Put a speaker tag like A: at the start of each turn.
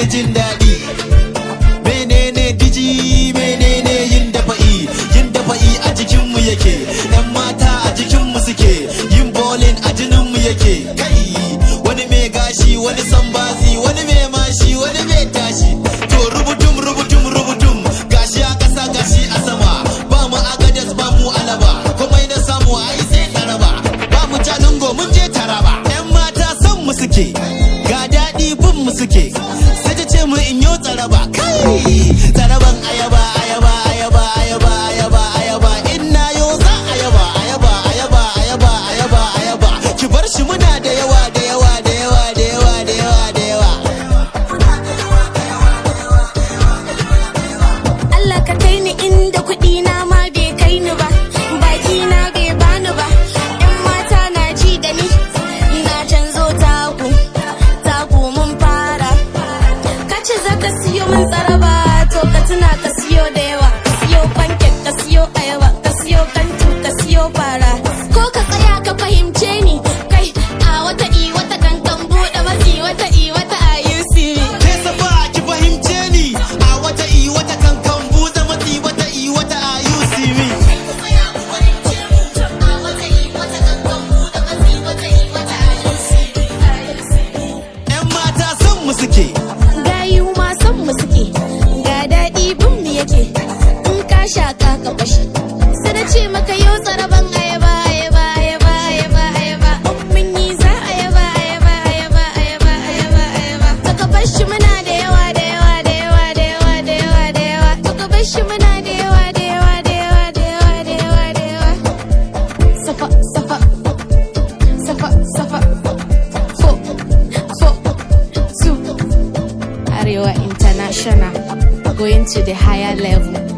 A: jin daɗi menene diji menene yin dafa'i yin dafa'i a jikinmu yake yan mata a jikinmu suke yin bowling a jininmu yake kai wani mai gashi wani sambazi wani mai mashi wani mai tashi to rubutum rubutum rubutum gashi a ƙasa gashi a sama ba mu agadas ba mu alaba komai na samu ai sai taraba ba mu jalingo mun je taraba yan mata son mu suke ga daɗi bin mu suke sai ta ce mu in yo tsaraba kai tsaraban ayaba ayaba ayaba ayaba ayaba ayaba inna yo za ayaba ayaba ayaba ayaba ayaba ayaba ki bar shi muna da yawa da yawa da yawa da yawa da yawa da yawa
B: Allah ka kai ni inda kuɗi na ma bai kai ni ba baki na bai bani ba yan mata na ji da ni na canzo taku taku mun fara ka ce za ka siyo min tsaraba to ka tuna ka siyo da yawa ka siyo pancake ka siyo ayaba ka siyo kantu ka siyo fara ko ka tsaya ka fahimce ni kai a wata i wata kankan buɗe matsi wata i wata a
A: ke safa ki fahimce ni a wata i wata kankan buza matsi wata i wata a you see me yan mata son mu suke
B: gayu ma son mu suke ga daɗi bin mu yake in ka shaka ka bashi sai na ce maka yau tsaraban ayaba ayaba ayaba ayaba ayaba in mun yi za ayaba ayaba ayaba ayaba ayaba ayaba to ka bashi muna da yawa da yawa da yawa da yawa da yawa da yawa to ka bashi muna da yawa da yawa da yawa da yawa da yawa da yawa safa safa safa safa fo fo two Arewa International, going to the higher level.